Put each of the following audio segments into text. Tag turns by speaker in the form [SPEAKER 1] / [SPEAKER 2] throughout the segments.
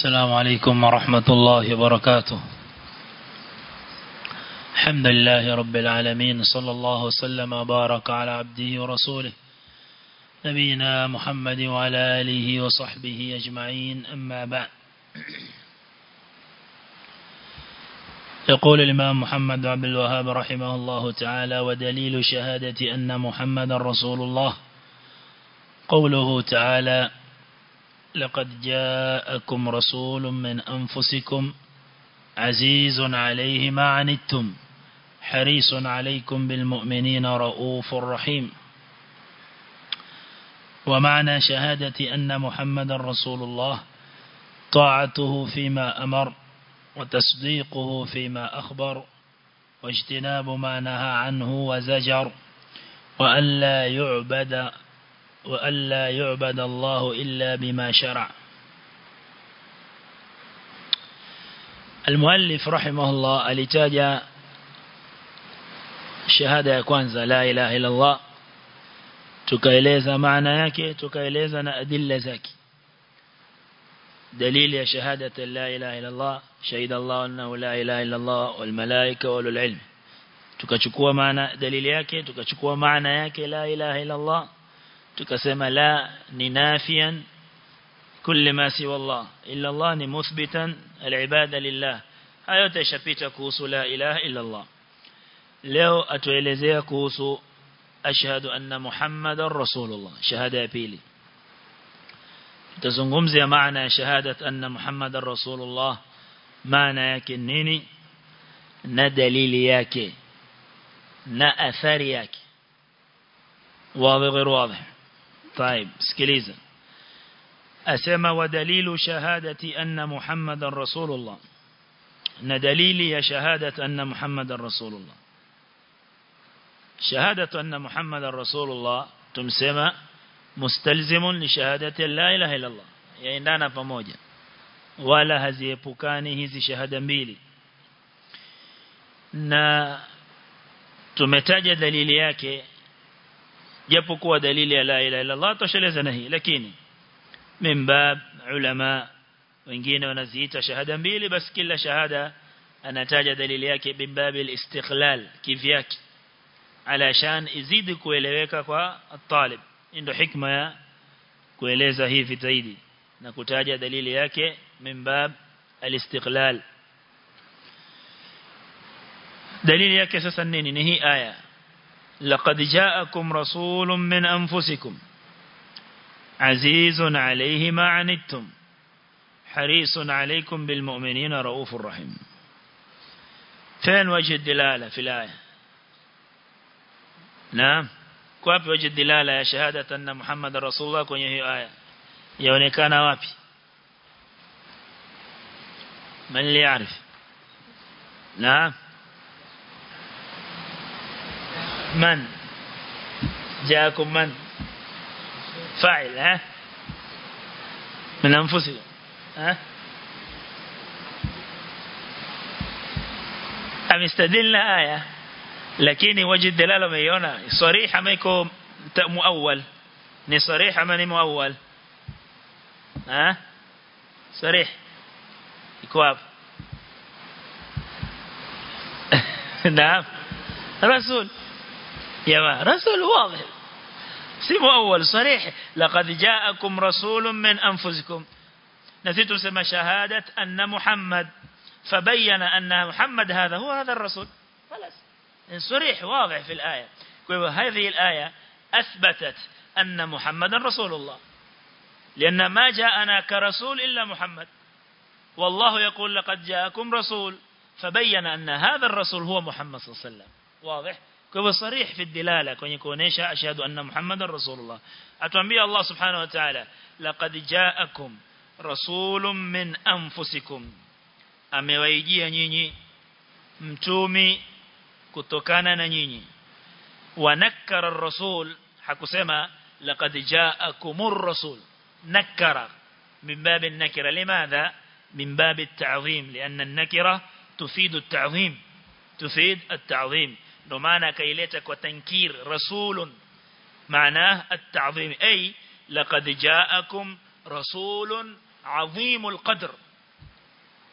[SPEAKER 1] السلام عليكم ورحمة الله وبركاته الحمد لله رب العالمين صلى الله وسلم وبارك على عبده ورسوله نبينا محمد وعلى آله وصحبه أجمعين أما بعد يقول الإمام محمد عبد الوهاب رحمه الله تعالى ودليل شهادة أن محمد رسول الله قوله تعالى لقد جاءكم رسول من أنفسكم عزيز عليه ما عنتم حريص عليكم بالمؤمنين رؤوف رحيم ومعنى شهادة أن محمد رسول الله طاعته فيما أمر وتصديقه فيما أخبر واجتناب ما نهى عنه وزجر وألا يعبد وألا يعبد الله إلا بما شرع المؤلف رحمه الله alitaja shahada ya kwanza la ilaha illa Allah tukaeleza maana yake tukaeleza na adilla zake dalili ya shahadati la ilaha illa Allah shahida Allah annahu la ilaha illa Allah wal malaika wal ilm tukachukua maana dalili yake tukachukua maana yake la ilaha illa Allah tukasema la ni nafian kulli ma siwa Allah illa Allah ni muthbitan al-ibada lillah hayo tashapita kuhusu la ilaha illa Allah leo atuelezea kuhusu ashhadu anna muhammadar rasulullah shahada ya pili tutazungumzia maana ya shahadat anna muhammadar rasulullah maana yake nini na dalili yake na athari yake واضح غير واضح طيب سكليزا أسمى ودليل شهادة أن محمد رسول الله ندليل يا شهادة أن محمد رسول الله شهادة أن محمد رسول الله تمسمى مستلزم لشهادة لا إله إلا الله yaendana pamoja wala haziepukani hizi shahada mbili na tumetaja dalili yake japo kuwa dalili ya la ilaha illa Allah tosheleza na hii lakini mimbab ulama wengine wanaziita shahada mbili basi kila shahada anataja dalili yake bimbab al-istiqlal kivyake alashan izidi kueleweka kwa talib ndio hikma ya kueleza hivi zaidi na kutaja dalili yake mimbab al-istiqlal dalili yake sasa nini ni hii aya لقد جاءكم رسول من أنفسكم عزيز عليه ما عنتم حريص عليكم بالمؤمنين رؤوف رحيم فين وجه الدلالة في الآية نعم كيف وجه الدلالة يا شهادة أن محمد رسول الله kwenye hiyo aya yaonekana wapi من اللي يعرف نعم من جاءكم من فاعل ها من أنفسكم ها أمستدلنا آية لكن وجه الدلالة ميونا صريحة ما يكون مؤول ni صريح ama ni muawwal ha صريح iko hapo naam rasul يا رسول واضح سمو أول صريح لقد جاءكم رسول من أنفسكم نسيت سمى شهادة أن محمد فبين أن محمد هذا هو هذا الرسول خلاص صريح واضح في الآية هذه الآية أثبتت أن محمد رسول الله لأن ما جاءنا كرسول إلا محمد والله يقول لقد جاءكم رسول فبين أن هذا الرسول هو محمد صلى الله عليه وسلم واضح kwa hivyo sarih fi dilala kwenye kuonesha ashhadu anna muhammadar rasulullah atuambia Allah subhanahu wa ta'ala laqad ja'akum rasulun min anfusikum amewaijia nyinyi mtumi kutokana na nyinyi wanakkara ar-rasul hakusema laqad ja'akumur rasul nakkara min bab an-nakira limadha min bab at-ta'zim lianna an-nakira tufidu at-ta'zim tufid at-ta'zim ndo maana akaileta kwa tankir rasulun maana at-ta'zim ay laqad ja'akum rasulun azimul qadr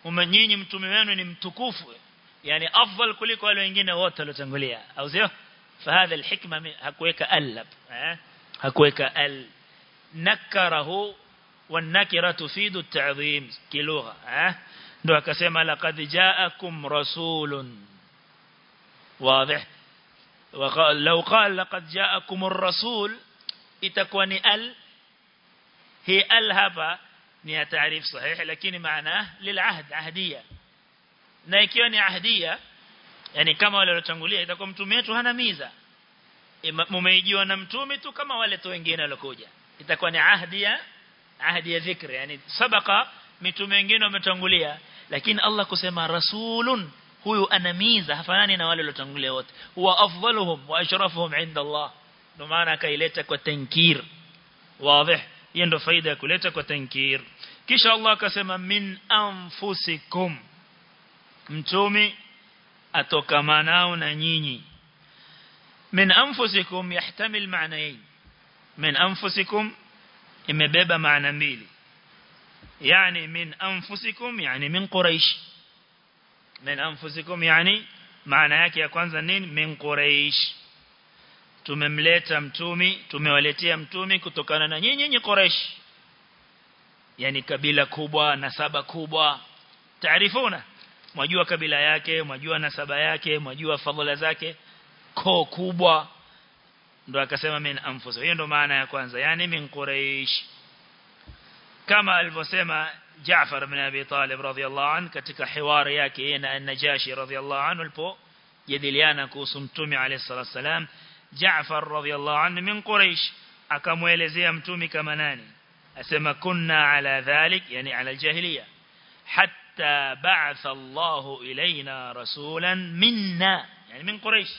[SPEAKER 1] nyinyi mtume wenu ni mtukufu yani afdal kuliko wale wengine wote waliotangulia au sio فهذا الحكمه hakuweka al eh hakuweka al nakarahu والنكره تفيد التعظيم كلغه eh ndo akasema laqad ja'akum rasulun واضح وقال لو قال لقد جاءكم الرسول itakuwa ni al هي ال hapa ni ya taarif sahihi lakini maana lilahd ahdiya na ikiwa ni ahdiya yani kama wale waliotangulia itakuwa mtume wetu hana miza mumeijiwa na mtume tu kama wale tu wengine waliokuja itakuwa ni ahdiya ahdi ya dhikri yani sabaka mitume wengine wametangulia lakini Allah kusema rasulun huyu anamiza hafanani na wale waliotangulia wote huwa afdaluhum wa ashrafuhum inda Allah ndio maana akaileta kwa tankir wazi hiyo ndio faida ya kuleta kwa tankir kisha Allah akasema min anfusikum mtume atokamanao na nyinyi min anfusikum yahtamil ma'nayn min anfusikum imebeba maana mbili yani min anfusikum yani min quraish min anfusikum yani maana yake ya kwanza nini min quraish tumemleta mtumi tumewaletea mtumi kutokana na nyinyi nyinyi quraish yani kabila kubwa nasaba kubwa taarifuna mwajua kabila yake mwajua nasaba yake mwajua fadhila zake koo kubwa ndo akasema min anfusikum hiyo ndo maana ya kwanza yani min quraish kama alivyosema Jaafar ibn Abi Talib radhiyallahu anhu katika hiwari yake na Najashi radhiyallahu anhu alipo jadiliana kuhusu mtume alayhi salatu wasalam Jaafar radhiyallahu anhu min Quraysh akamuelezea mtume kama nani asema kunna ala dhalik yani ala jahiliya hatta ba'atha Allah ilayna rasulan minna yani min Quraysh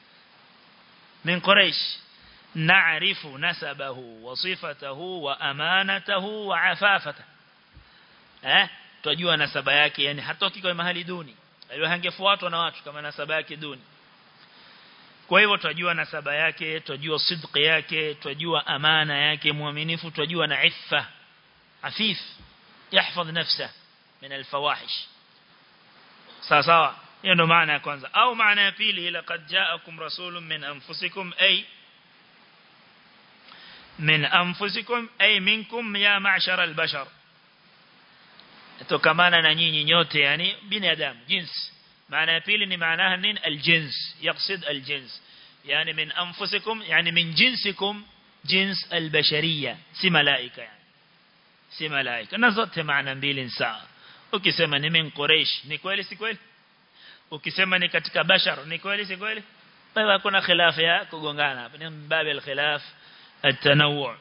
[SPEAKER 1] min Quraysh نعرف نسبه وصفته وأمانته وعفافته eh tujua nasaba yake yani hatoki kwa mahali duni alio hangefuatwa na watu kama nasaba yake duni kwa hivyo tujua nasaba yake tujua sidqi yake tujua amana yake muaminifu tujua na iffa afif yahfadh nafsa min alfawahish sawa sawa hiyo ndo maana ya kwanza au maana ya pili laqad ja'akum rasulun min anfusikum ay من أنفسكم أي منكم يا معشر البشر توكمانا na nyinyi nyote yani binadamu jins maana ya pili ni maana nini aljins يقصد الجنس يعني من أنفسكم يعني من جنسكم جنس البشرية si malaika yani si malaika na zote maana mbili sawa ukisema ni min quraish ni kweli si kweli ukisema ni katika bashar ni kweli si kweli kwa hiyo hakuna khilafu ya kugongana hapa ni mbabe alkhilaf التنوع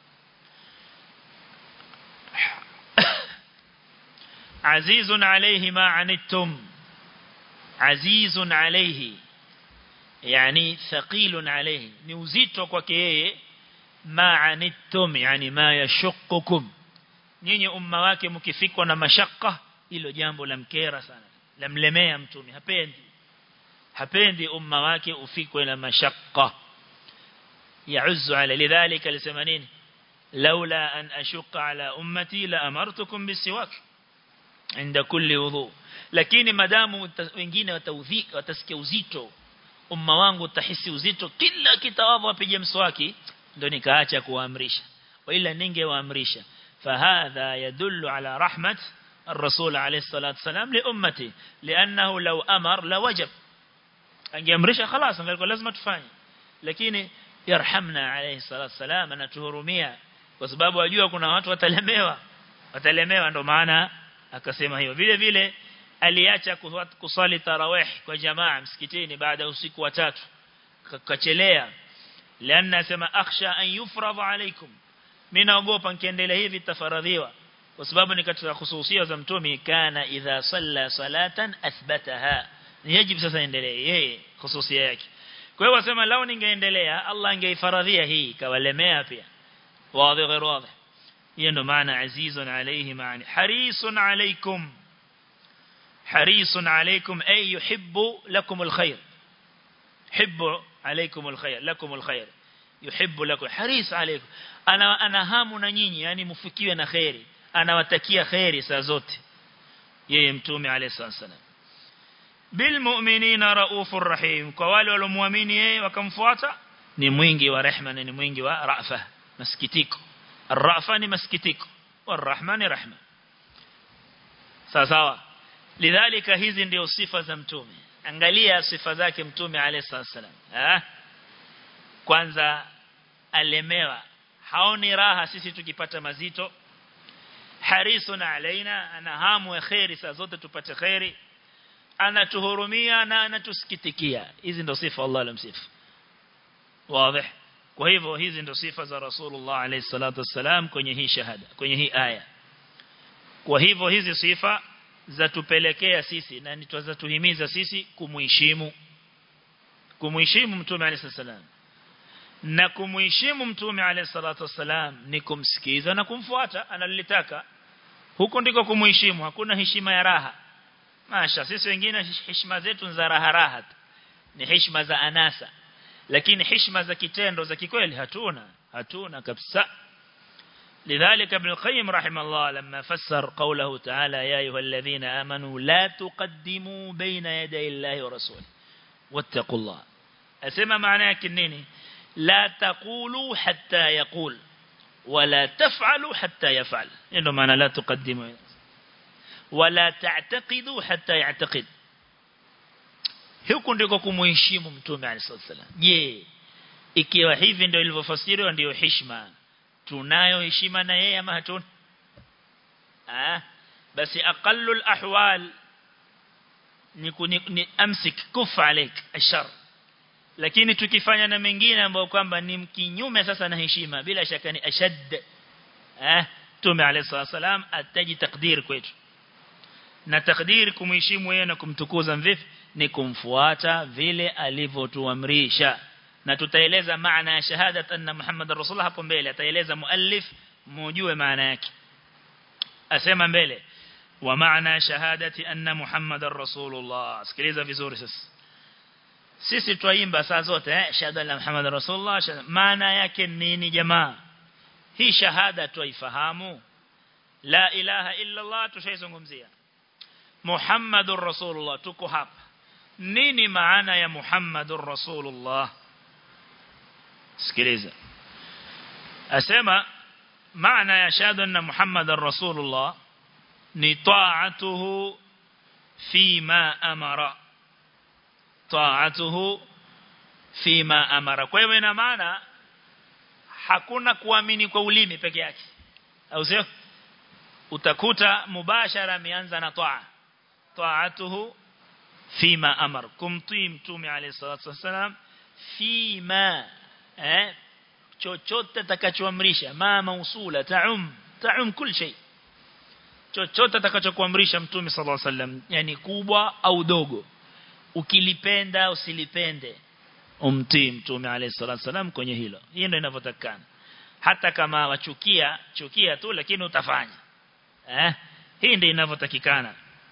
[SPEAKER 1] عزيز عليه ما عنتم عزيز عليه يعني ثقيل عليه نوزيتو kwake yeye ma anittum yani ma yashukkukum nyinyi umma wake mkifikwa na mashaka hilo jambo la mkera sana lamlemea mtume hapendi hapendi umma wake ufikwe na mashaka يعز على لذلك لسمانين لولا أن أشق على أمتي لأمرتكم بالسواك عند كل وضوء lakini madamu wengine wataudhika watasikia uzito umma wangu utahisi uzito kila kitawadha apige mswaki ndio nikaacha kuamrisha wala ningewaamrisha fahadha yadullu ala rahmat الرسول عليه الصلاة والسلام لأمتي لأنه لو أمر لوجب angeamrisha خلاص angelikuwa lazima tufanye lakini yarhamna alayhi salatu wasalam anatuhurumia kwa sababu ajua kuna watu watalemewa watalemewa ndo maana akasema hiyo vile vile aliacha kusali tarawih kwa jamaa msikitini baada ya usiku wa tatu kachelea lianna sema akhsha an yufradha alaykum mimi naogopa nikiendelea hivi tafaradhiwa kwa sababu ni katika hususia za mtume kana idha salla salatan athbataha ni yajibu sasa endelee yeye hususia yake kwa hiyo wasema lao ningeendelea Allah angeifaradhia hii kawalemea pia wazi غير واضح hiyo ndo maana azizun alayhi maani harisun alaykum harisun alaykum ay yuhibbu lakum alkhair hibbu alaykum alkhair lakum alkhair yuhibbu lakum haris alaykum ana ana hamu na nyinyi yani mfikiwe na khairi anawatakia khairi saa zote yeye mtume alayhi salam bil mu'minina raufur rahim kwa wale waliomuamini yeye wakamfuata ni mwingi wa rehma na ni mwingi wa rafa masikitiko arrafa ni masikitiko warahma ni rahma sawa sawa lidhalika hizi ndio sifa za mtume angalia sifa zake mtume alayhi salam eh kwanza alemewa haoni raha sisi tukipata mazito harisun alaina ana hamu ya khairi saa zote tupate khairi anatuhurumia na anatusikitikia hizi ndio sifa Allah alamsifu wazi kwa hivyo hizi ndio sifa za Rasulullah alayhi salatu wasalam kwenye hii shahada kwenye hii aya kwa hivyo hizi sifa za tupelekea sisi na nitwazatuhimiza sisi kumuheshimu kumuheshimu mtume alayhi salam na kumuheshimu mtume alayhi salatu wasalam ni kumsikiza na kumfuata analolitaka huko ndiko kumuheshimu hakuna heshima ya raha masha sisi wengine heshima zetu za raha raha ni heshima za anasa lakini heshima za kitendo za kikweli hatuna hatuna kabisa لذلك ابن القيم رحمه الله لما فسر قوله تعالى يا أيها الذين آمنوا لا تقدموا بين يدي الله ورسوله واتقوا الله أسمى معناه كنيني لا تقولوا حتى يقول ولا تفعلوا حتى يفعل إنه معنى لا تقدموا ولا تعتقدوا حتى يعتقد huku ndiko kumuheshimu mtume alayhi wasallam je ikiwa hivi ndio ilivyofasiriwa ndio heshima tunayo heshima na yeye ama hatuna ah basi aqallul ahwal ni, ni, ni amsik kufa alik ashar lakini tukifanya na mengine ambayo kwamba ni kinyume sasa na heshima bila shaka ni ashad eh tume alayhi wasallam ataji takdir kwetu na takdir kumheshimu yeye na kumtukuza vipi ni kumfuata vile alivyotuamrisha na tutaeleza maana ya shahada anna Muhammad rasulullah hapo mbele ataeleza muallif mujue maana yake asema mbele wa maana shahadati anna Muhammad rasulullah sikiliza vizuri sasa sisi twaimba saa zote eh shahada la Muhammad rasulullah maana yake nini jamaa hii shahada twaifahamu la ilaha illa Allah tushaizungumzia Muhammadur rasulullah tuko hapa nini maana ya Muhammadur rasulullah sikiliza asema maana ya shahada anna Muhammadar rasulullah ni ta'atuhu fima amara ta'atuhu fima amara kwa hiyo ina maana hakuna kuamini kwa ulimi peke yake au sio utakuta mubashara ameanza na taa ta'atuhu fima amar kumtii mtume alayhi salatu wasalam fima eh chochote atakachoamrisha ma mausula taum taum kul shay chochote atakachokuamrisha mtume sallallahu alaihi wasallam yani kubwa au dogo ukilipenda usilipende umtii mtume alayhi salatu wasallam kwenye hilo hiyo ndio inavyotakana hata kama wachukia chukia tu lakini utafanya eh hii ndio inavyotakikana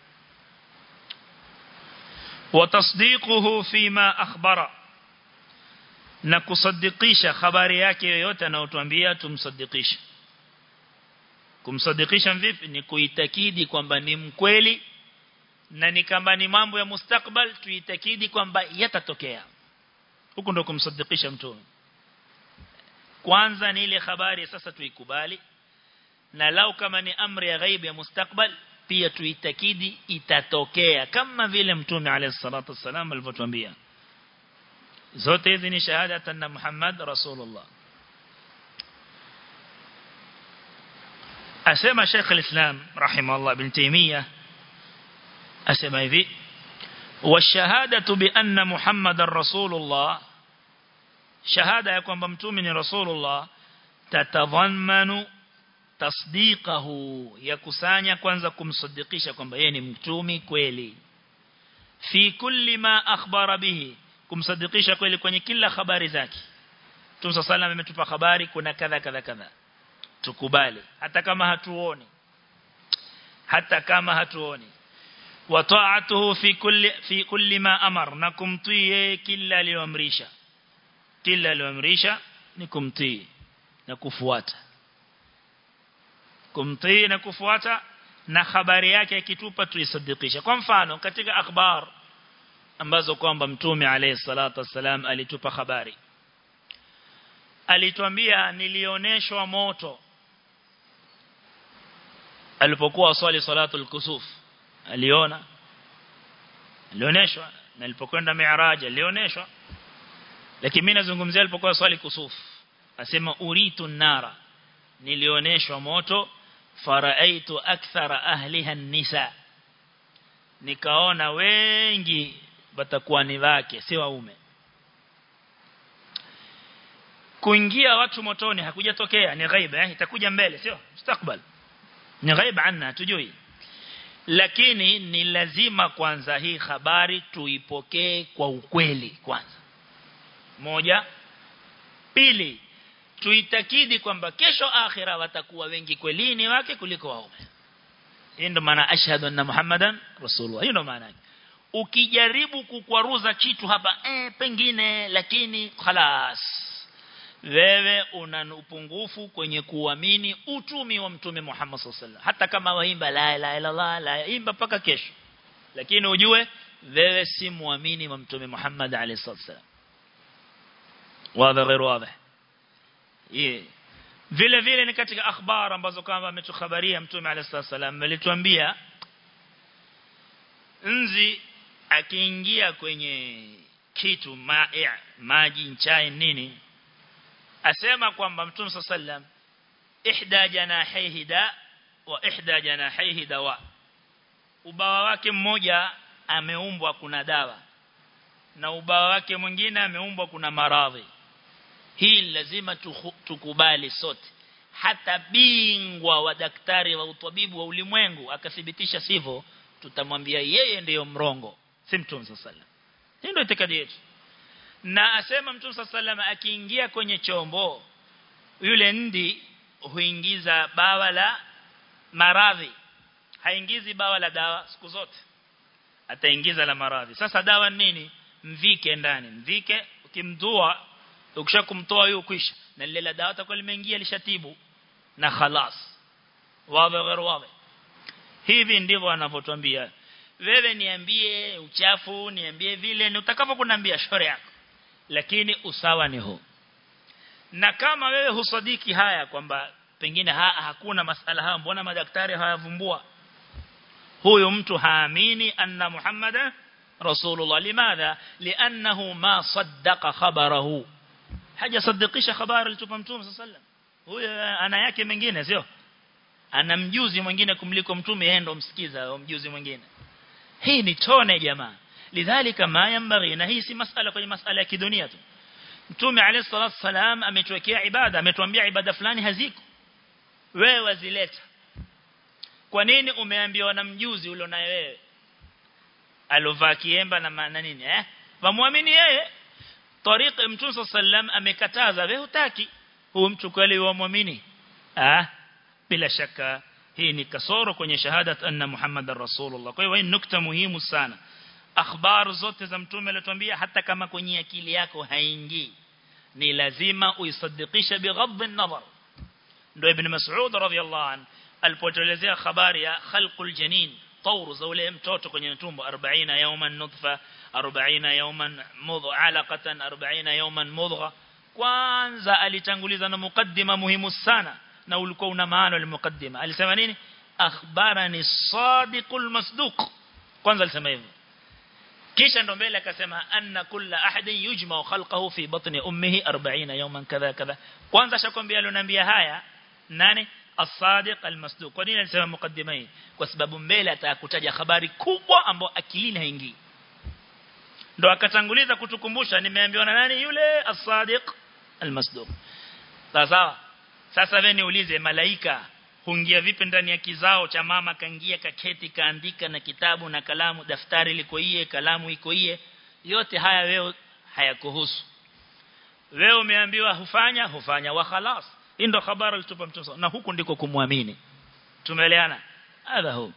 [SPEAKER 1] وتصديقه فيما أخبر na kusadikisha habari yake yoyote anayotuambia tumsadikishe kumsadikisha vipi ni kuitakidi kwamba ni mkweli na ni kama ni mambo ya mustakbal tuitakidi kwamba yatatokea huko ndo kumsadikisha mtume kwanza ni ile habari sasa tuikubali na lau kama ni amri ya ghaibu ya mustakbal pia tuitakidi itatokea kama vile mtume alayhi salatu wasallam alivyotuambia zote hizi ni shahada anna Muhammad rasulullah asema Sheikh al-Islam rahimahullah ibn Taymiyyah asema hivi والشهادة بأن محمد رسول الله شهادة ya kwamba mtume ni rasulullah tatadhammanu tasdiqahu yakusanya kwanza kumsadikisha kwamba yeye ni mtumi kweli fi kulli ma akhbara bihi kumsadikisha kweli kwenye kila habari zake Mtume sallallahu ametupa habari kuna kadha kadha kadha tukubali hata kama hatuoni hata kama hatuoni wa ta'atuhu fi kulli fi kulli ma amar na kumtii kila aliyoamrisha kila aliyoamrisha ni kumtii na kufuata kumtii na kufuata na habari yake ikitupa tuisadikisha kwa mfano katika akhbar ambazo kwamba mtume alayhi salatu wasalam alitupa habari alituambia nilioneshwa moto alipokuwa swali salatul kusuf aliona alioneshwa na alipokwenda mi'raj alioneshwa lakini mimi nazungumzia alipokuwa swali kusuf asema uritu nara nilioneshwa moto faraaitu akthara ahliha nisa nikaona wengi watakuwa ni wake si waume kuingia watu motoni hakujatokea ni ghaiba eh itakuja mbele sio mustakbal ni ghaiba anna tujui lakini ni lazima kwanza hii habari tuipokee kwa ukweli kwanza moja pili tuitakidi kwamba kesho akhira watakuwa wengi kwelini wake kuliko waume hii ndo maana ashhadu anna muhammadan rasulullah hiyo ndo maana ukijaribu kukwaruza kitu hapa eh pengine lakini khalas wewe una upungufu kwenye kuamini utumi wa mtume Muhammad sallallahu hata kama waimba la ilaha illa Allah la imba paka kesho lakini ujue wewe si muamini wa mtume Muhammad alayhi sallam wazi غير واضح vile vile ni katika akhbar ambazo kama ametukhabaria mtume alayhi sallam alituambia nzi akiingia kwenye kitu ma'i maji chai nini asema kwamba mtume sallam ihda janahihi da wa ihda janahihi dawa ubawa wake mmoja ameumbwa kuna dawa na ubawa wake mwingine ameumbwa kuna maradhi hii lazima tukubali sote hata bingwa wa daktari wa utabibu wa ulimwengu akathibitisha sivyo tutamwambia yeye ndiyo mrongo si mtume sallam hii ndio itikadi yetu na asema mtume sallam akiingia kwenye chombo yule ndi huingiza bawa la maradhi haingizi bawa la dawa siku zote ataingiza la maradhi sasa dawa nini mvike ndani mvike ukimdua ukishakumtoa huyo kwisha na lile la dawa takuwa limeingia lishatibu na khalas wawe غير wawe hivi ndivyo anavyotuambia wewe niambie uchafu niambie vile ni utakavyokunambia shore yako lakini usawa ni huu na kama wewe husadiki haya kwamba pengine ha, hakuna masala haya mbona madaktari hayavumbua huyo mtu haamini anna muhammada rasulullah limadha liannahu ma saddaqa khabarahu haja saddiqisha habari alitupa mtume sallam huyo ana yake mengine sio ana mjuzi mwingine kumliko mtume yeye ndo msikiza mjuzi mwingine hii ni tone jamaa lidhalika ma yambaghi na hii si masala kwenye masala ya kidunia tu mtume alayhi salatu wasalam ametuwekea ibada ametuambia ibada fulani haziko wewe wazileta kwa nini umeambiwa na mjuzi ule naye wewe alovaa kiemba na maana nini eh wamwamini yeye tariqa mtume sallam amekataza wewe hutaki huyu mtu kweli wamwamini ah bila shaka hii ni kasoro kwenye shahadat anna muhammadar rasulullah kwa hiyo hii nukta muhimu sana akhbar zote za mtume alituambia hata kama kwenye akili yako haingii ni lazima uisadikisha bighadh an-nazar ndio ibn mas'ud radhiyallahu an alipotelezea habari ya khalqul janin طور za ule mtoto kwenye tumbo 40 yawman nutfa 40 yawman mudgha alaqatan 40 yawman mudgha kwanza alitanguliza na mukaddima muhimu sana na ulikuwa una maana ile mukaddima alisema nini akhbarani sadiqul masduq kwanza alisema hivyo kisha ndo mbele akasema anna kulla ahadin yujma'u khalqahu fi batni ummihi 40 yawman kadha kadha kwanza shakwambia alionambia haya nani as-sadiq al-masduq kwa nini alisema mukaddima hii kwa sababu mbele atakutaja habari kubwa ambayo akilini haingii ndo akatanguliza kutukumbusha nimeambiwa na nani yule as-sadiq al-masduq sawa sasa wewe niulize malaika huingia vipi ndani ya kizao cha mama kaingia kaketi kaandika na kitabu na kalamu daftari liko iye kalamu iko iye yote haya wewe hayakuhusu wewe umeambiwa hufanya hufanya wa khalas hii ndo habari alitupa mtume na huku ndiko kumwamini tumeeleana hadha hu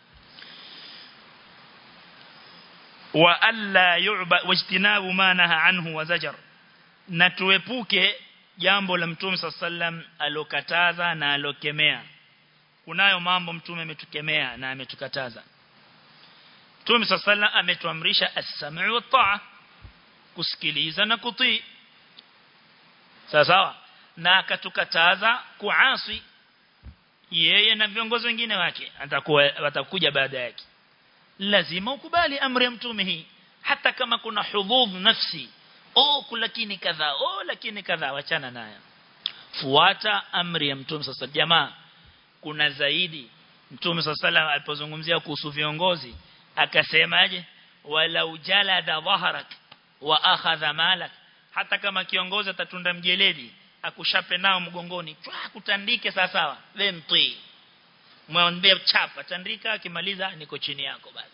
[SPEAKER 1] wa alla yu'ba wajtinabu ma naha anhu wa zajar na tuepuke jambo la mtume sallam alokataza na alokemea kunayo mambo mtume ametukemea na ametukataza Mtume sallallahu ametuamrisha as-sam'u wa ta'a kusikiliza na kutii sawa sawa na akatukataza kuasi yeye na viongozi wengine wake atakuwa watakuja baada yake lazima ukubali amri ya mtume hii hata kama kuna hudhudh nafsi oh lakini kadha oh lakini kadha wachana nayo fuata amri ya mtume sasa jamaa kuna zaidi mtume sasa alipozungumzia kuhusu viongozi akasemaje wala ujalada dhaharak wa akhadha malak hata kama kiongozi atatunda mjeledi akushape nao mgongoni chwa kutandike sawa sawa wewe mtii mwambie chapa tandika akimaliza niko chini yako basi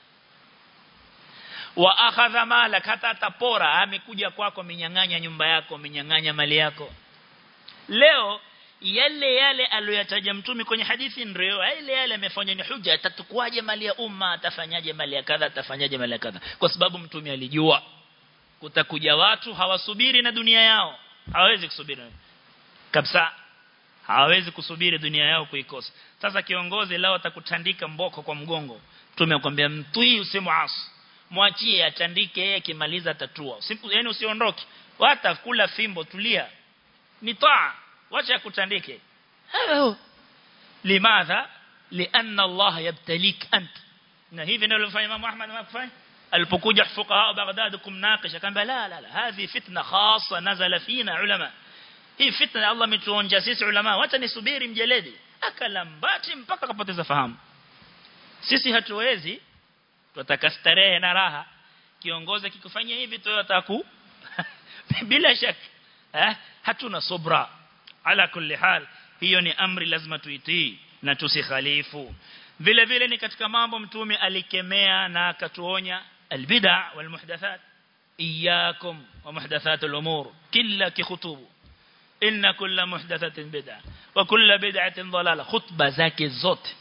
[SPEAKER 1] wa akhadha malak hata atapora amekuja kwako minyang'anya nyumba yako minyang'anya mali yako leo yale yale aliyoyataja mtume kwenye hadithi ndio yale yale amefanya ni huja atatukwaje mali ya umma atafanyaje mali ya kadha atafanyaje mali ya kadha kwa sababu mtume alijua kutakuja watu hawasubiri na dunia yao hawawezi kusubiri kabisa hawawezi kusubiri dunia yao kuikosa sasa kiongozi lao atakutandika mboko kwa mgongo mtume akwambia mtui usimuasi mwachie atandike yeye kimaliza tatua yani usiondoke hata kula fimbo tulia ni taa wacha kutandike hayo limadha lianna Allah yabtalik ant na hivi ndio alifanya Imam Ahmad makfai alipokuja fuqaha Baghdad kumnakisha kamba la la la hadhi fitna khassa nazala fina ulama hii fitna Allah ametuonja sisi ulama wacha nisubiri mjeledi akalambati mpaka kapoteza fahamu sisi hatuwezi tunataka starehe na raha kiongozi kikufanyia hivi tu ataku bila shaka eh hatuna subra ala kulli hal hiyo ni amri lazima tuitii na tusikhalifu vile vile ni katika mambo mtume alikemea na akatuonya albid'a wal muhdathat iyyakum wa muhdathatul umur kila kikhutubu inna kulla muhdathatin bid'a wa kulla bid'atin dalala khutba zake zote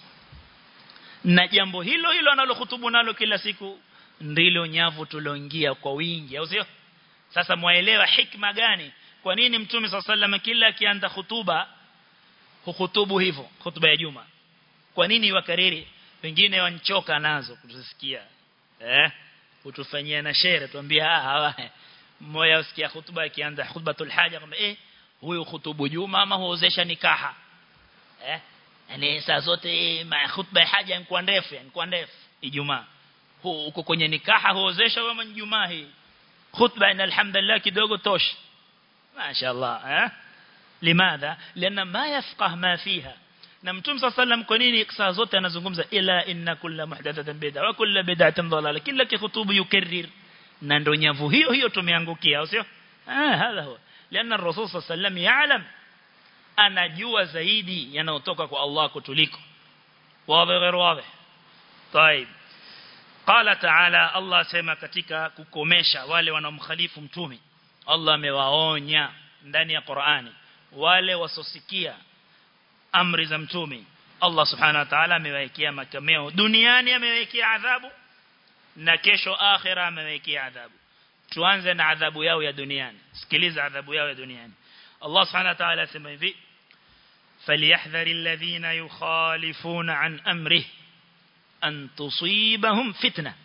[SPEAKER 1] na jambo hilo hilo analohutubu nalo kila siku ndilo nyavu tuloingia kwa wingi au sio sasa mwaelewa hikma gani kwa nini mtume sallallahu kila akianza hutuba hukutubu hivyo hutuba ya juma kwa nini wakariri wengine wanchoka nazo kutusikia eh utufanyia na shere tuambia ah hawa mmoja usikia hutuba akianza khutbatul haja kwamba eh huyu hutubu juma ama huozesha nikaha eh yani saa zote ma khutba ya haja ni ndefu yani kwa ndefu ijumaa huko kwenye nikaha huozesha wewe ijumaa hii khutba ina alhamdulillah kidogo tosh mashaallah eh limadha lana ma yafqah ma fiha na mtume sallam kwa nini saa zote anazungumza ila inna kulla muhdathatin bid'a wa kulla bid'atin dalala kila kikhutubu yukarrir na ndo nyavu hiyo hiyo tumeangukia au sio ah hadha huwa lana rasul sallam ya'lam anajua zaidi yanayotoka kwa Allah kutuliko wazi غير واضح طيب قال تعالى الله sema katika kukomesha wale wanaomkhalifu mtume Allah amewaonya ndani ya Qur'ani wale wasosikia amri za mtume Allah subhanahu wa ta'ala amewekea makameo duniani amewekea adhabu na kesho akhira amewekea adhabu tuanze na adhabu yao ya duniani sikiliza adhabu yao ya duniani Allah subhanahu wa ta'ala asema hivi فليحذر الذين يخالفون عن أمره أن تصيبهم فتنة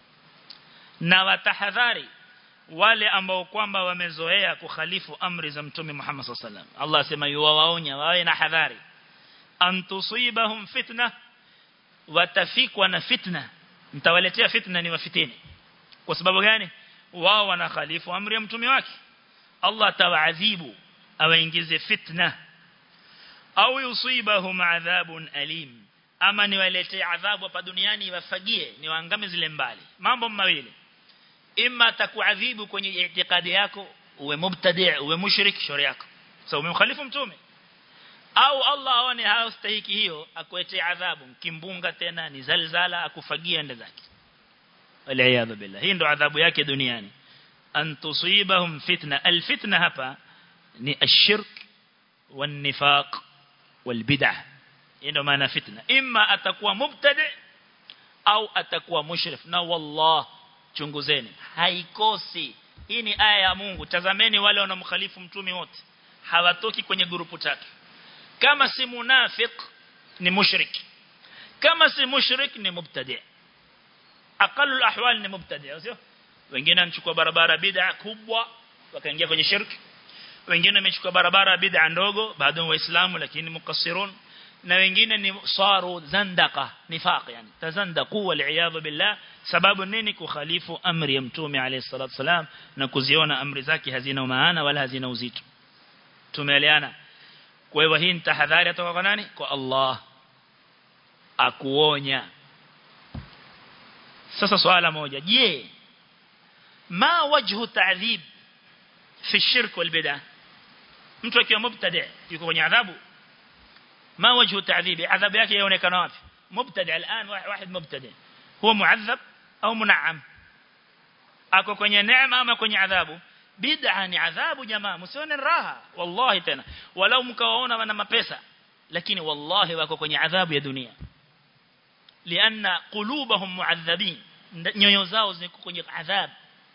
[SPEAKER 1] na watahadhari wale ambao kwamba wamezoea kukhalifu amri za mtume Muhammad sallallahu alaihi wasallam Allah asema yuwaonya wawe na hadhari an tusibahum fitna watafikwa na fitna mtawaletea fitna ni wafitini kwa sababu gani wao wanakhalifu amri ya mtume wake Allah atawaadhibu awaingize fitna au yusibahum adhabun alim ama niwaletee adhabu hapa duniani wafagie niwaangame zile mbali mambo mawili imma atakuadhibu kwenye itikadi yako uwe mubtadi' uwe mushrik shauri yako so umemkhalifu mtume au Allah aone hastahiki hiyo akuetee adhabu kimbunga tena ni zalzala akufagia ende zake waliyadhu billah hii ndo adhabu yake duniani an tusibahum fitna alfitna hapa ni ashirk والنفاق والبدع ndio maana fitna imma atakuwa mubtadi au atakuwa mushrif na wallah chunguzeni haikosi hii ni aya ya Mungu tazameni wale wanaomkhalifu mtume wote hawatoki kwenye grupu tatu kama si munafik ni mushrik kama si mushrik ni mubtadi aqallu alahwal ni mubtadi sio wengine wanachukua barabara bid'a kubwa wakaingia kwenye shirki wengine wamechukua barabara bid'a ndogo bado waislamu lakini mukassirun na wengine ni saru zandaka nifaq yani tazandaqu wal billah sababu nini kukhalifu amri ya mtume alayhi salatu wasalam na kuziona amri zake hazina maana wala hazina uzito tumeeleana kwa hivyo hii ni tahadhari kutoka kwa nani kwa Allah akuonya sasa swala moja je ma wajhu ta'dhib fi shirk wal bid'ah mtu akiwa mubtadi yuko kwenye adhabu ما وجه التعذيب عذاب yake yaonekana wapi mubtadi الان واحد مبتدئ هو معذب au mun'am ako kwenye neema ama kwenye adhabu bid'a ni adhabu jamaa msione raha wallahi tena walau mkawaona wana mapesa lakini wallahi wako kwenye adhabu ya dunia lianna qulubahum mu'adhabin nyoyo zao ziko kwenye adhabu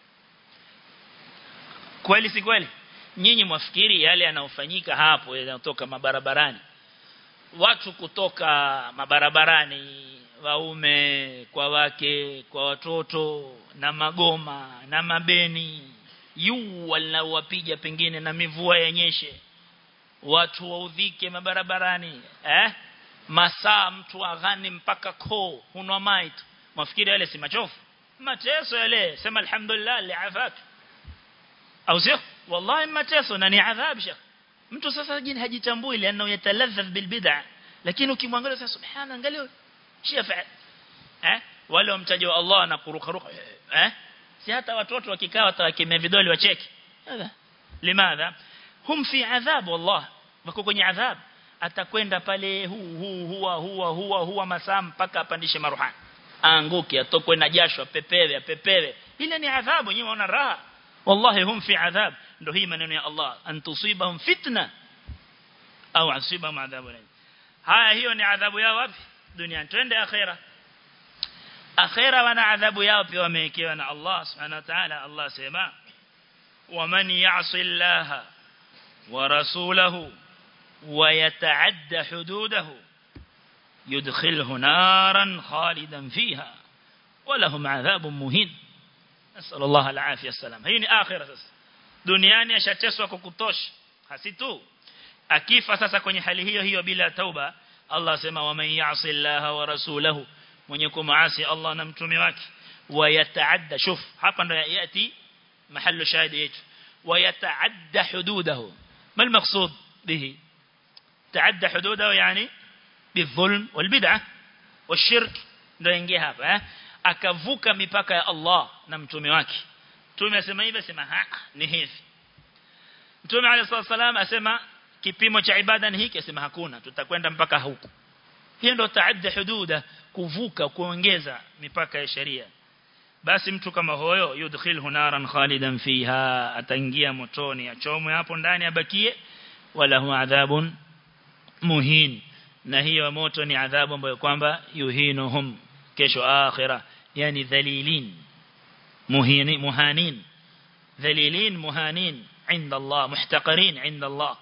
[SPEAKER 1] kweli si kweli nyinyi mwafikiri yale yanayofanyika hapo yanatoka mabarabarani watu kutoka mabarabarani waume kwa wake kwa watoto na magoma na mabeni yu wanawapiga pengine na mivua yenyeshe watu waudhike mabarabarani eh masaa mtu aghani mpaka koo hunwa mai tu mafikiri yale si machofu mateso yale sema alhamdulillah li'afak au sio wallahi mateso na ni adhab shekh mtu sasa jini hajitambui lianao yataladhadh bil bid'a lakini ukimwangalia sasa subhana angalia shifa eh wale wamtaja Allah na kuruka ruka eh si hata watoto wakikaa watakemea vidole wacheki hadha limadha hum fi adhab wallah wako kwenye adhab atakwenda pale huu huu huwa huwa huwa huwa masaa mpaka apandishe maruhani aanguke atokwe na jasho apepewe apepewe ile ni adhabu nyinyi waona raha wallahi hum fi adhab ndio hii maneno ya Allah an tusibahum fitna au asibahum adhabu haya hiyo ni adhabu yao wapi duniani twende akhera akhera wana adhabu yao pia wamewekewa na Allah subhanahu wa ta'ala Allah sema waman ya'si Allah wa rasulahu wa yata'adda hududahu yudkhilhu naran khalidan fiha ولهم عذاب مهين نسأل الله العافية السلام هي ni akhira sasa duniani ashateswa kwa kutosha hasi tu akifa sasa kwenye hali hiyo hiyo bila tauba Allah asema waman ya'si Allah wa rasulahu mwenye kumaasi Allah na mtume wake wayataadda shuf hapa ndo yati mahallu shahidi yetu wayataadda hududahu ما المقصود به تعدى حدوده يعني بالظلم والبدعة والشرك ndo ingia hapa eh akavuka mipaka ya Allah na mtume wake mtume asema hivi asema ha ni hivi mtume alayhi salam asema kipimo cha ibada ni hiki asema hakuna tutakwenda mpaka huku hiyo ndo taadda hududa kuvuka kuongeza mipaka ya sheria basi mtu kama huyo yudkhilhu naran khalidan fiha ataingia motoni achomwe hapo ndani abakie wala hu adhabun muhin na hiyo moto ni adhabu ambayo kwamba yuhinuhum kesho akhira yani dhalilin muhini muhanin dhalilin muhanin عند الله محتقرين عند الله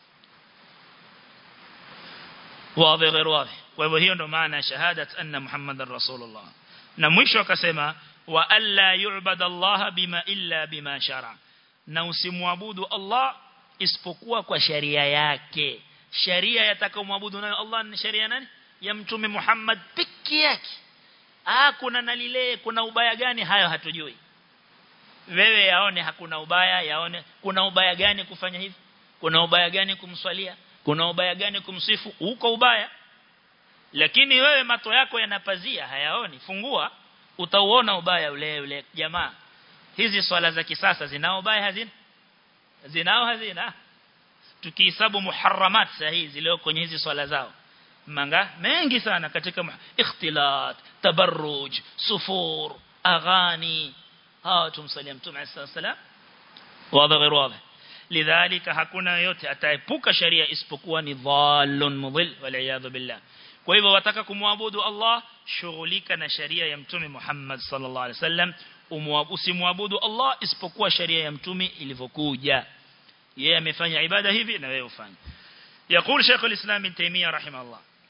[SPEAKER 1] واضح غير واضح kwa hiyo ndo maana shahadat anna muhammadar rasulullah na mwisho akasema wa alla yu'bad Allah bima illa bima shara na usimwabudu Allah isipokuwa kwa sharia yake sharia yatakomwabudu nayo Allah ni sharia nani ya mtume Muhammad piki yake ah kuna nalile kuna ubaya gani hayo hatujui wewe yaone hakuna ubaya yaone kuna ubaya gani kufanya hivi kuna ubaya gani kumswalia kuna ubaya gani kumsifu uko ubaya lakini wewe mato yako yanapazia hayaoni fungua utauona ubaya ule ule jamaa hizi swala za kisasa zinao ubaya hazina zinao hazina tukihesabu muharramat sahihi zilio kwenye hizi swala zao manga mengi sana katika ikhtilat tabarruj sufur aghani hawa tumsalia mtume sallallahu wazi غير واضح لذلك hakuna yote ataepuka sharia isipokuwa ni dhallun mudhil wal billah kwa hivyo wataka kumwabudu Allah shughulika na sharia ya mtume Muhammad sallallahu alaihi wasallam usimwabudu Allah isipokuwa sharia ya mtume ilivyokuja yeye amefanya ibada hivi na wewe ufanye يقول شيخ الإسلام ابن تيمية رحمه الله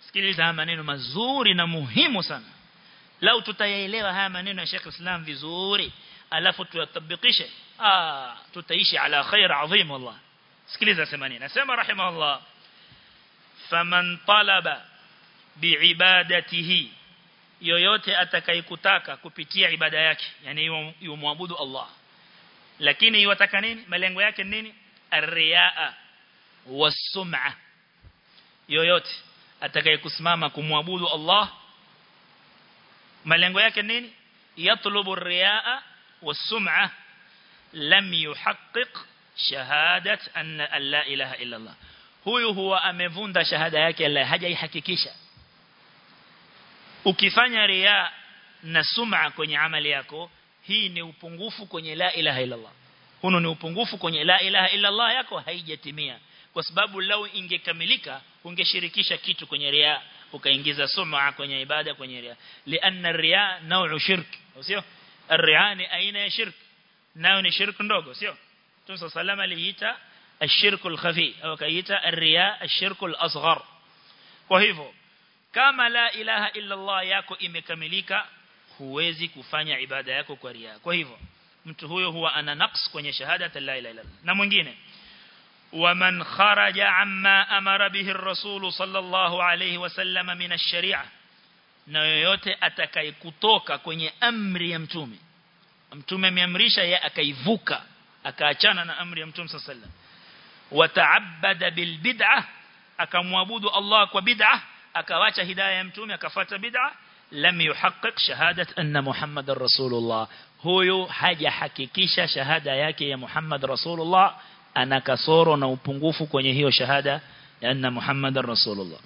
[SPEAKER 1] sikiliza haya maneno mazuri na muhimu sana lau tutayaelewa haya maneno ya Sheikh Islam vizuri alafu tuyatabikishe ah tutaishi ala khair adhim wallah sikiliza sema nini nasema rahimahullah faman talaba biibadatihi yoyote atakayekutaka kupitia ibada yake yani yumwabudu Allah lakini yataka nini malengo yake nini arriyaa wasum'a yoyote atakayekusimama kumwabudu Allah malengo yake nini yatlubu arriyaa wasum'a lam yuhaqqiq shahadat anna la ilaha illa Allah huyu huwa amevunda shahada yake la hajaihakikisha ukifanya riya na sum'a kwenye amali yako hii ni upungufu kwenye la ilaha illa Allah huno ni upungufu kwenye la ilaha illa Allah yako haijatimia kwa sababu lau ingekamilika ungeshirikisha kitu kwenye riya ukaingiza sum'a kwenye ibada kwenye riya lianna riya nau'u shirk sio الرياء ni aina ya shirk nayo ni shirk ndogo sio Mtume sallallahu aliita الشرك الخفي au kaita الرياء الشرك الأصغر kwa hivyo kama la ilaha illa Allah yako imekamilika huwezi kufanya ibada yako kwa ria kwa hivyo mtu huyo huwa ana naqs kwenye shahada la ilaha illa na mwingine ومن خرج عما أمر به الرسول صلى الله عليه وسلم من الشريعة na yoyote atakayekutoka kwenye amri ya mtume mtume ameamrisha yeye akaivuka akaachana na amri ya mtume sallallahu alaihi wasallam wataabada bil bid'ah akamwabudu Allah kwa bid'ah akawacha hidayah ya mtume akafuata bid'ah lam yuhaqqiq shahadat anna muhammadar rasulullah huyo hajahakikisha shahada yake ya muhammad rasulullah ana kasoro na upungufu kwenye hiyo shahada ya anna muhammadar rasulullah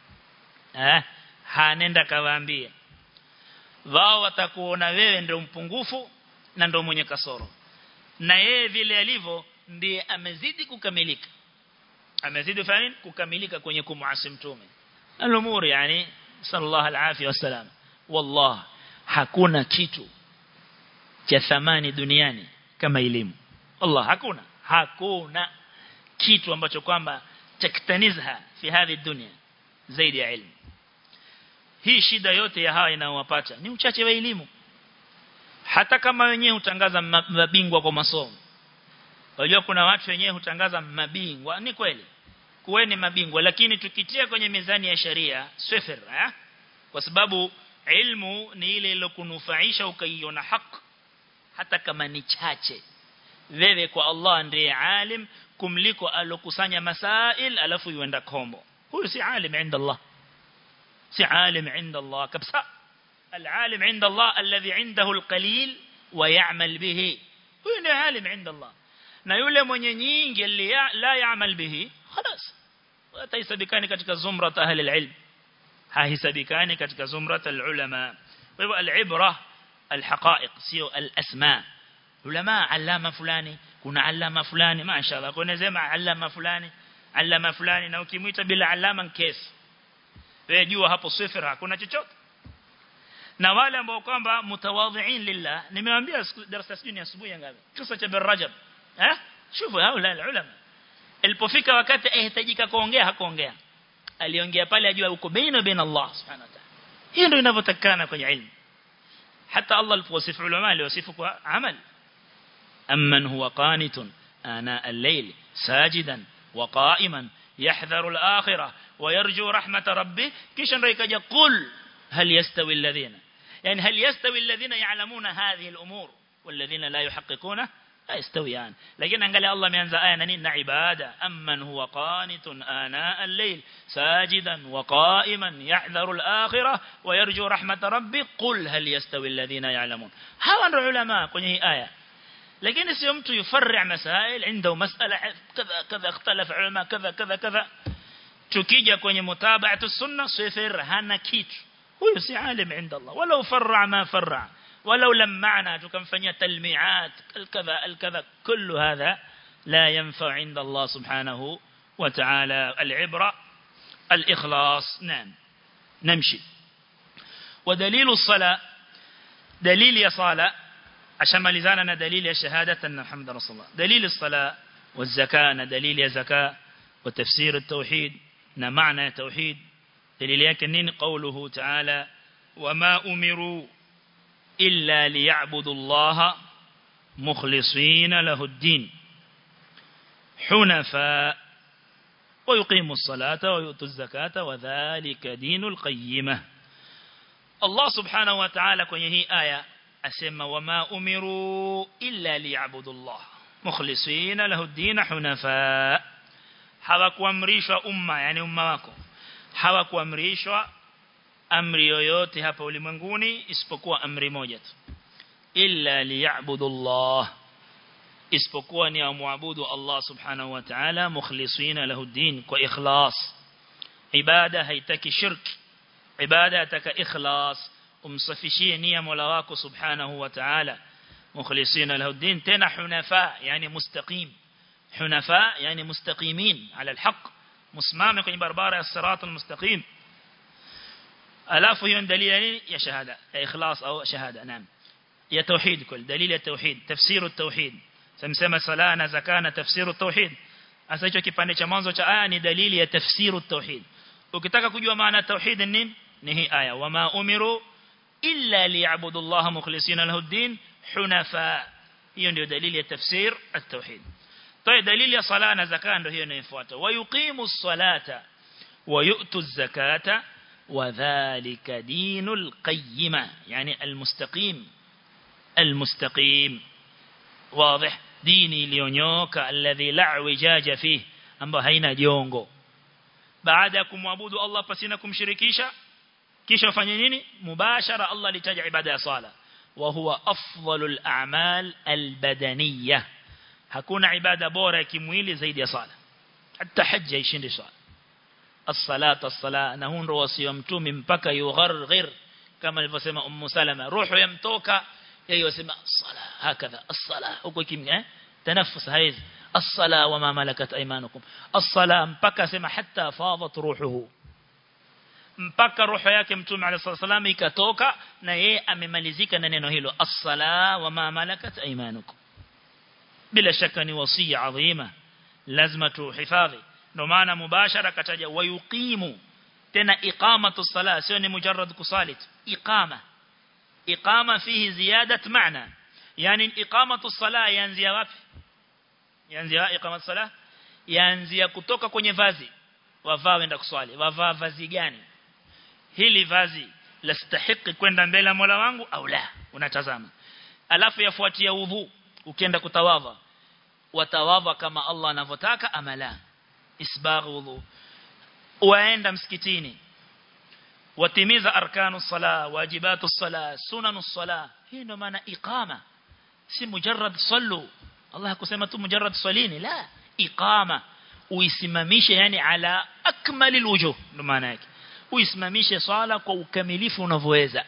[SPEAKER 1] eh hanenda kawaambia wao watakuona wewe ndio mpungufu na ndio mwenye kasoro na yeye vile alivyo ndiye amezidi kukamilika amezidi fani kukamilika kwenye kumuasi mtume al-umur yani sallallahu alaihi wasallam wallah hakuna kitu cha thamani duniani kama elimu Allah hakuna hakuna kitu ambacho kwamba taktanizha fi hadhi dunia zaidi ya elimu hii shida yote ya hawa inayowapata ni uchache wa elimu hata kama wenyewe hutangaza mabingwa kwa masomo Unajua kuna watu wenyewe hutangaza mabingwa ni kweli kuweni mabingwa lakini tukitia kwenye mizani ya sharia swifir eh? kwa sababu ilmu ni ile ilokunufaisha ukaiona haki hata kama ni chache wewe kwa Allah ndiye alim kumliko alokusanya masail alafu yuenda kombo huyu si alim inda Allah si alim inda Allah kabisa العالم عند الله الذي عنده القليل ويعمل به huyu ndiye alim inda Allah na yule mwenye nyingi la yaamal bihi خلاص ataisabikani katika zumrat ahli alilm hahisabikani katika zumrat alulama kwa hivyo alibra alhaqaiq sio alasma ulama alama fulani kuna alama fulani mashaallah kuna sema alama fulani alama fulani na ukimuita bila alama kesi wewe jua hapo sifra hakuna chochote na wale ambao kwamba mutawadhiin lillah nimewaambia darasa sijui ni asubuhi ngapi kisa cha bin rajab eh shufu haula ulama ilipofika wakati ahitajika kuongea hakuongea aliongea pale ajua uko baina baina Allah subhanahu wa ta'ala hiyo ndio inavyotakana kwenye ilmu hata Allah alipowasifu ulama aliwasifu kwa amal amman huwa qanitun ana al-layl sajidan wa qa'iman yahdharu al-akhirah wa yarju rahmat rabbih kisha ndio ikaja qul hal yastawi alladhina yani hal yastawi alladhina ya'lamuna hadhihi al-umur والذين لا يحققونه يستويان لكن angalia Allah ameanza aya na nini na ibada amman huwa qanitun ana al-layl sajidan wa qa'iman yahdharu al-akhirah wa yarju rahmat rabbi qul hal yastawi alladhina ya'lamun hawa ndio ulama kwenye hii aya lakini sio mtu yufarri masail عنده مسألة كذا كذا اختلف علماء كذا كذا كذا tukija kwenye mutaba'atu sunna sifir hana kitu huyo si alim inda Allah walau farra ma farra ولو لمعنا تكنفنيا تلميعات الكذا الكذا كل هذا لا ينفع عند الله سبحانه وتعالى العبرة الإخلاص نعم نمشي ودليل الصلاة دليل يا صلاة عشان ملزاننا دليل يا شهادة أن محمد رسول الله دليل الصلاة والزكاة دليل يا زكاة وتفسير التوحيد معنى توحيد dalili yake nini qawluhu ta'ala wama umiru illa liya'budu Allah mukhlisina lahu ad-din hunafa ويقيموا الصلاة ويؤتوا الزكاة وذلك دين القيمة الله سبحانه وتعالى kwenye hii aya asema wama umiru illa liya'budu Allah mukhlisina lahu ad-din hunafa hawakuamrishwa umma yani umma wako hawakuamrishwa amri yoyote hapa ulimwenguni isipokuwa amri moja tu illa liya'budu Allah isipokuwa ni amwabudu Allah subhanahu wa ta'ala mukhlisina lahu din kwa ikhlas ibada haitaki shirk ibada yataka ikhlas umsafishie nia Mola wako subhanahu wa ta'ala mukhlisina lahu din tena hunafa yani mustaqim hunafa yani mustaqimin ala alhaq مسمامه kwenye barabara ya sirat almustaqim alafu hiyo dalili nini ya shahada ya ikhlas au shahada naam ya tauhid kul dalili ya tauhid tafsir at-tauhid samsema sala na zaka na tafsir at-tauhid hasa hicho kipande cha mwanzo cha aya ni dalili ya tafsir at-tauhid ukitaka kujua maana tauhid ni nini ni hii aya wama umiru illa liya'budu Allah mukhlisina lahu ad-din hunafa hiyo ndio dalili ya tafsir at-tauhid طيب دليل يا صلاه na zaka ndio hiyo inayofuata wayuqimu as-salata ويؤتوا الزكاة وذلك دين القيمة يعني المستقيم المستقيم واضح ديني ليونيوك الذي لا اعوجاج فيه ambao haina jongo baada ya kumwabudu Allah pasina kumshirikisha kisha ufanye nini mubashara Allah alitaja ibada ya sala wa huwa afdalul a'mal albadaniyah hakuna ibada bora ya kimwili zaidi ya sala hata hajja ishinde sala as-salata as-sala na huo ndo wasio mtume mpaka yugharghir kama alivyosema ummu salama roho yamtoka yeye wasema as-sala hakadha as-sala huko kimya eh tanaffus haizi as-sala wa ma malakat aymanukum as-sala mpaka sema hatta fadat ruhuhu mpaka roho yake mtume alayhi salam ikatoka na yeye amemalizika na neno hilo as-sala wa ma malakat aymanukum bila shaka ni wasia adhima lazima tuhifadhi ndio maana mubashara kataja wayuqimu tena iqamatu sala sio ni mujarrad kusali iqama iqama fihi ziyadat maana yani iqamatu sala yanzia wapi yanzia iqamatu sala yanzia kutoka kwenye vazi wavaa wenda kuswali wavaa vazi gani hili vazi lastahiki kwenda mbele ya Mola wangu au la unatazama alafu yafuatia udhu ukienda kutawadha watawadha kama Allah anavyotaka ama la isbagh udhu waenda msikitini watimiza arkanu sala wajibatu sala sunanu sala hii ndo maana iqama si mujarrad sallu Allah hakusema tu mujarrad salini la iqama uisimamishe yani ala akmali alwujuh ndo maana yake uisimamishe swala kwa ukamilifu unavyoweza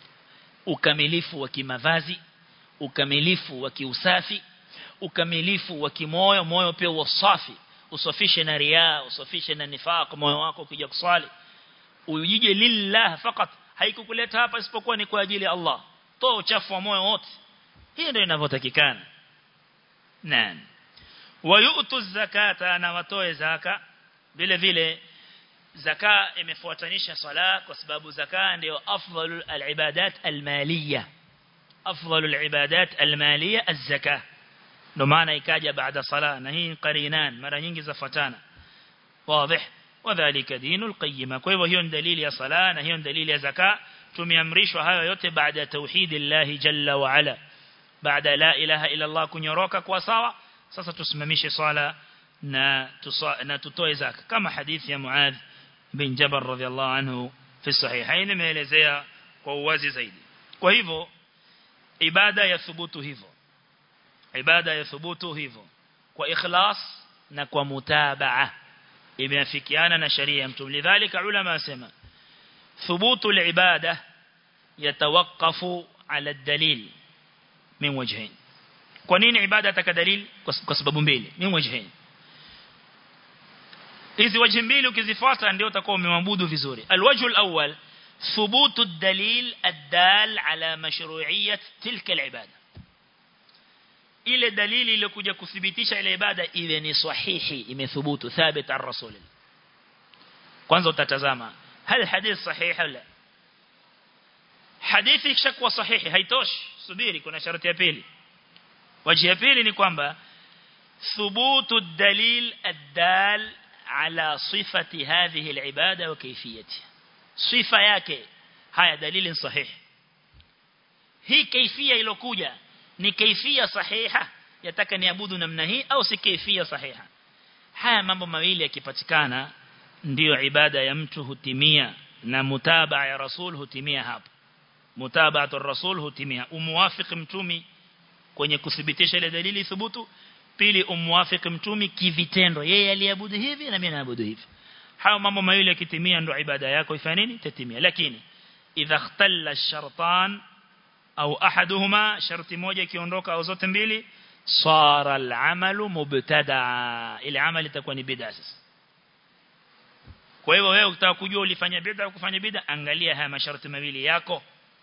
[SPEAKER 1] ukamilifu wa kimavazi ukamilifu wa kiusafi ukamilifu wa kimoyo moyo pia usafi usafishe na riaa usafishe na nifaq moyo wako ukija kuswali ujije lillah fakat haikukuleta hapa isipokuwa ni kwa ajili ya Allah toa uchafu wa moyo wote hii ndio inavyotakikana naam wayutu zakata na watoe zaka vile vile zaka imefuatanisha sala kwa sababu zaka ndio afdalul alibadat almaliyah afdalul ibadat almaliyah az-zakah ndo maana ikaja baada sala na hii qarinan mara nyingi zafuatana wazi wadhālika dinul qayyima kwa hivyo hiyo ni dalili ya sala na hiyo ni dalili ya zaka tumeamrishwa hayo yote baada ya tauhidillah jalla wa ala baada la ilaha illa Allah kunyoroka kwa sawa sasa tusimamishe swala na na tutoe zaka kama hadithi ya Muadh bin Jabal radhiallahu anhu fi sahihain imeelezea kwa uwazi zaidi kwa hivyo ibada ya thubutu hivyo ibada ya thubutu hivyo kwa ikhlas na kwa mutabaa imeafikiana na sharia ya mtume lidhalika ulama wasema thubutu alibada yatawaqqafu ala dalil min wajhain kwa nini ibada taka dalil kwa sababu mbili min wajhain hizi wajhi mbili ukizifuata ndio utakuwa umemwabudu vizuri alwajhu alawwal thubutu ad-dalil ad-dal ala mashru'iyyat tilka al-ibada ile dalili iliyokuja kuthibitisha ile ibada iwe ni sahihi imethubutu thabit ar-rasul kwanza utatazama هل حديث صحيح ولا hadithi kishakuwa sahihi haitoshi subiri kuna sharti ya pili waji ya pili ni kwamba thubutu dalil ad-dal ala sifati hadhihi al-ibada wa kayfiyatiha sifa yake haya dalili sahihi hii kaifia ilokuja ni kaifia sahiha yataka niabudu namna hii au si kaifia sahiha haya mambo mawili yakipatikana ndiyo ibada ya mtu hutimia na mutabaa ya rasul hutimia hapo mutaba'atu rasul hutimia umuwafiki mtumi kwenye kuthibitisha ile dalili thubutu pili umuwafiki mtumi kivitendo yeye aliabudu hivi na mimi naabudu hivi hayo mambo mawili yakitimia ndo ibada yako ifanye nini tatimia lakini idha ikhtalla ash-shartan au ahaduhuma sharti moja ikiondoka au zote mbili sara al-amalu mubtada ile amali itakuwa ni bid'a sasa kwa hivyo wewe ukitaka kujua ulifanya bid'a au kufanya bid'a angalia haya masharti mawili yako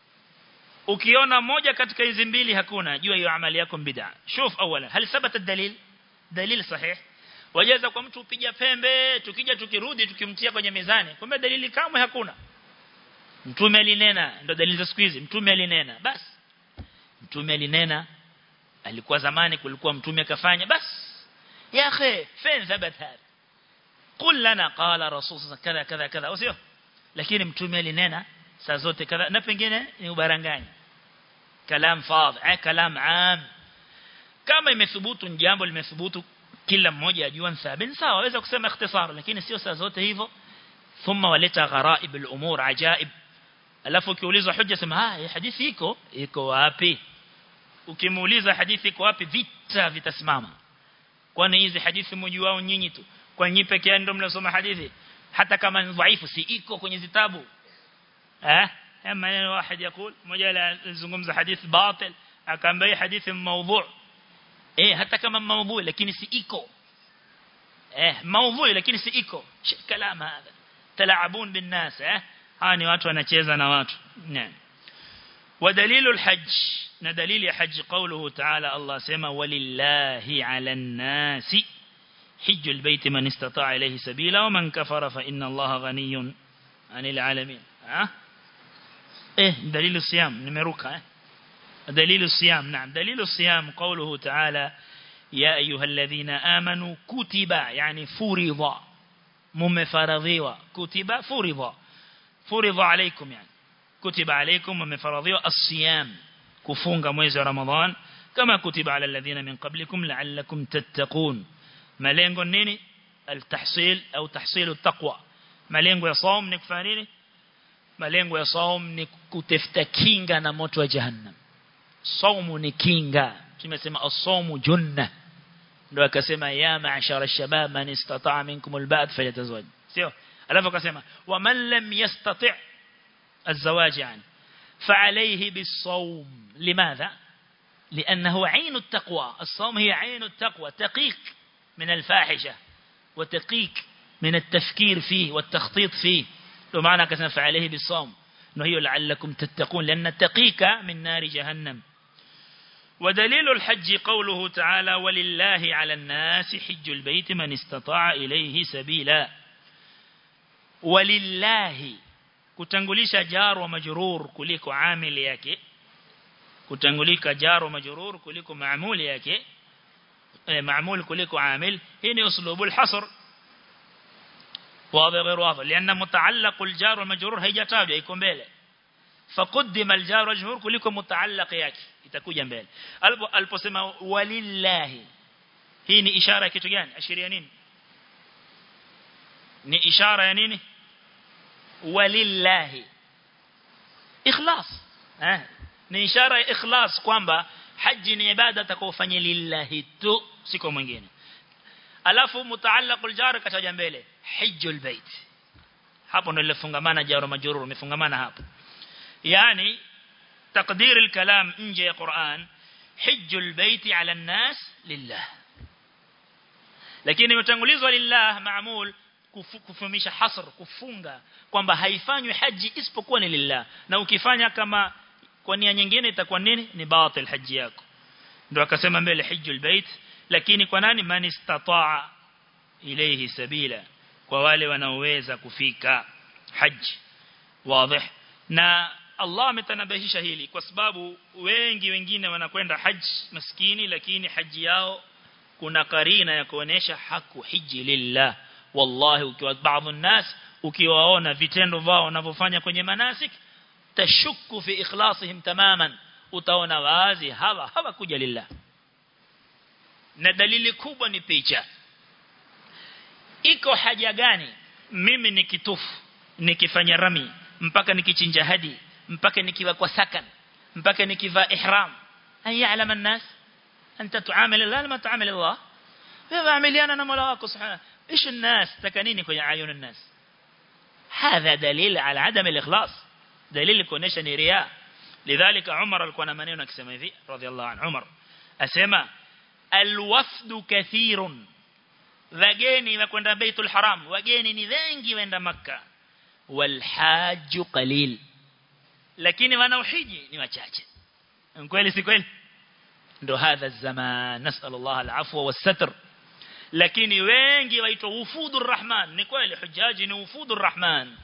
[SPEAKER 1] ukiona moja katika hizi mbili hakuna jua hiyo amali yako bid'a shuf awala hal thabata dalil dalil sahih wajeza kwa mtu upiga pembe tukija tukirudi tukimtia kwenye mizani kumbe dalili kamwe hakuna mtume alinena ndo dalili za siku hizi mtume alinena basi mtume alinena alikuwa zamani kulikuwa mtume akafanya basi ya akhi fin thabat hada qul lana qala rasul kadha kadha kadha usio lakini mtume alinena saa zote kadha na pengine ni ubarangani kalam fadh eh kalam am kama imethubutu jambo limethubutu kila mmoja ajua thabit sawa waweza kusema ikhtisar lakini sio saa zote hivyo thumma waleta gharaib al-umur ajaib alafu ukiulizwa hujja sema ah hadithi iko iko wapi ukimuuliza hadithi iko wapi vita vitasimama kwani hizi hadithi mmoja wao nyinyi tu kwa nyinyi peke yao ndio mnasoma hadithi hata kama ni dhaifu si iko kwenye zitabu eh maneno واحد يقول mmoja anazungumza hadithi batil akaambia hadithi mawdhu' eh hata kama mawdhu' lakini si iko eh mawdhu' lakini si iko kalam hapa تلعبون بالناس eh hawa ni watu wanacheza na watu ودليل الحج ندليل حج قوله تعالى الله سما ولله على الناس حج البيت من استطاع إليه سبيلا ومن كفر فإن الله غني عن العالمين ها ايه دليل الصيام نمرك دليل الصيام نعم دليل الصيام قوله تعالى يا أيها الذين آمنوا كتب يعني فرض ممفرضيوا كتب فرض فرض عليكم يعني كتب عليكم ممفرضيوا الصيام كفونغ mwezi wa Ramadhan kama kutiba ala alladhina min qablikum la'allakum tattaqun malengo nini التحصيل au tahsil التقوى malengo ya saum ni kufanya nini malengo ya saum ni kutafuta kinga na moto wa jahannam saumu ni kinga tumesema as-sawmu junna ndio akasema ya ma'ashara ash-shabab man istata'a minkum al-ba'd falyatazawaj sio alafu akasema wa man lam yastati' الزواج يعني فعليه بالصوم لماذا لأنه عين التقوى الصوم هي عين التقوى تقيك من الفاحشة وتقيك من التفكير فيه والتخطيط فيه لو معنى كسنا فعليه بالصوم انه هي لعلكم تتقون لأن تقيك من نار جهنم ودليل الحج قوله تعالى ولله على الناس حج البيت من استطاع إليه سبيلا ولله kutangulisha jar wa majrur kuliko amili yake kutangulika jar wa majrur kuliko maamuli yake maamul kuliko amil hii ni uslubul hasr واضح غير واضح لأن متعلق الجار والمجرور هيجتاجwa iko mbele فقدم الجار والمجرور kuliko mutaalaq yake itakuja mbele aliposema walillahi hii ni ishara ya kitu gani ashiria nini ni ishara ya nini walillahi ikhlas eh ni ishara ya ikhlas kwamba haji ni ibada atakayofanya lillahi tu siko mwingine alafu mutaallaqul jar kataja mbele hajjul bait hapo ndio lifungamana jar majrur umefungamana hapo yani تقدير الكلام nje ya Qur'an hajjul bait ala an-nas lillah lakini imetangulizwa lillah maamul kufumisha hasr kufunga kwamba haifanywi haji isipokuwa ni lillah na ukifanya kama kwa nia nyingine itakuwa nini ni batil haji yako ndio akasema mbele hajjul bait lakini kwa nani man istataa ilayhi sabila kwa wale wanaoweza kufika haji wazi na Allah ametanabahisha hili kwa sababu wengi wengine wanakwenda haji maskini lakini haji yao kuna karina ya kuonesha haku hiji lillah wallahi ukiwa baadhi الناس ukiwaona vitendo vao wanavyofanya kwenye manasik tashuku fi ikhlasihim tamaman utaona wazi hawa hawakuja lillah na dalili kubwa ni picha iko haja gani mimi nikitufu nikifanya rami mpaka nikichinja hadi mpaka nikiwa kwa sakan mpaka nikiva ihram ayalam الناس انت تعامل الله لما تعامل الله wewe amiliana na Mola wako subhanahu ايش الناس تكنيني kwenye ayun الناس هذا دليل على عدم الاخلاص دليل kuonesha ni riya لذلك عمر alikuwa na maneno akisema hivi radhiallahu anhu Umar asema alwafdu kathirun wageni wakwenda baitul haram wageni ni wengi waenda makka walhaju qalil lakini wanaohiji ni wachache kweli si kweli ndo hadha zaman nasal Allah alafwa wasatr lakini wengi waitwa wufudur rahman ni kweli hujaji ni wufudur rahman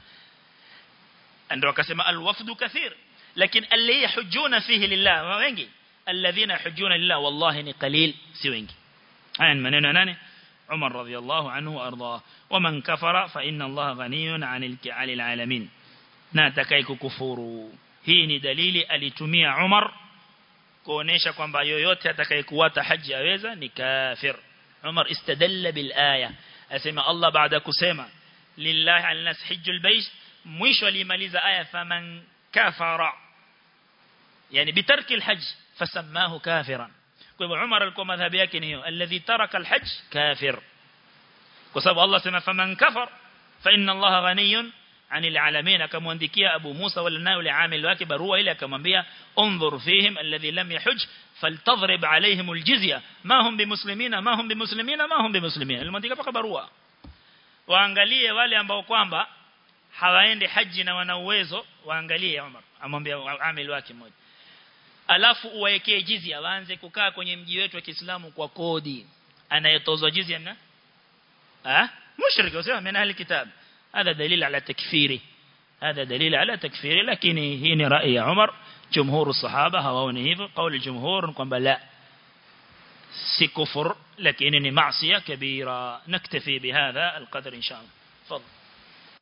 [SPEAKER 1] ndio akasema alwafdu kathir lakini alli yahujuna fihi lillah wengi alladhina yahujuna lillah wallahi ni qalil si wengi haya maneno nani عمر رضي الله عنه وأرضاه ومن كفر فإن الله غني عن العالمين ناتكاي كفور hii ni dalili alitumia Umar kuonesha kwamba yoyote atakayekuata haji aweza ni kafir Umar istadalla bil aya asema Allah baada kusema lillahi alnas hajjul bayt mwisho alimaliza aya faman kafara yani bitarki alhajj fasamahu kafiran kwa hivyo Umar alikuwa madhhabi yake ni hiyo alladhi taraka alhajj kafir kwa sababu Allah sema faman kafar fa inna Allah ghaniyun anil alamin akamwandikia Abu Musa wala nayo ile amil wake barua ile akamwambia unzur fihim alladhi lam yahuj faltadhrib alaihim aljizya ma hum bimuslimina ma hum bimuslimina ma hum bimuslimina alimwandika paka barua waangalie wale ambao kwamba hawaendi haji na wana uwezo waangalie Umar amwambia amil wake mmoja alafu uwaekee jizya waanze kukaa kwenye mji wetu wa Kiislamu kwa kodi anayetozwa jizya na ah mushrik wasema min ahli kitab هذا دليل على تكفيره هذا دليل على تكفيره لكن هنا رأي عمر جمهور الصحابة هواونه hivyo قول الجمهور kwamba la si kufur lakini ni maasiya kabira naktafi bihadha القدر ان شاء الله تفضل